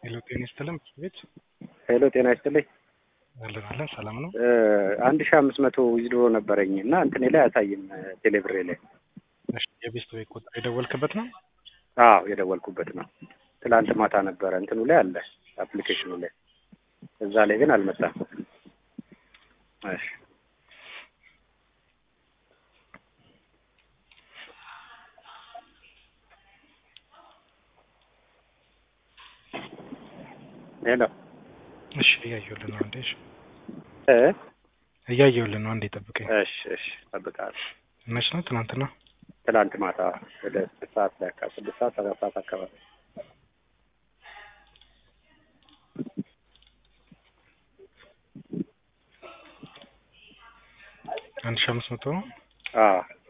ሄሎ ጤና ይስጥልን ቤት ሄሎ ጤና ይስጥልኝ። አለን አለን ሰላም ነው። አንድ ሺህ አምስት መቶ ዊዝድሮ ነበረኝ እና እንትኔ ላይ አያሳይም ቴሌብሬ ላይ። እሺ የቤስት ወይ ቁጥር የደወልክበት ነው? አዎ የደወልኩበት ነው። ትላንት ማታ ነበረ እንትኑ ላይ አለ አፕሊኬሽኑ ላይ፣ እዛ ላይ ግን አልመጣም። እሺ ሄሎ እሺ እያየሁልህ ነው አንዴ። እሺ እ እያየሁልህ ነው አንዴ ጠብቀኝ። እሺ እሺ እጠብቅሃለሁ። መች ነው? ትናንትና ትላንት ማታ ወደ ስድስት ሰዓት ላይ አካባቢ ስድስት ሰዓት ሰባት ሰዓት አካባቢ አንድ ሺህ አምስት መቶ ነው። አዎ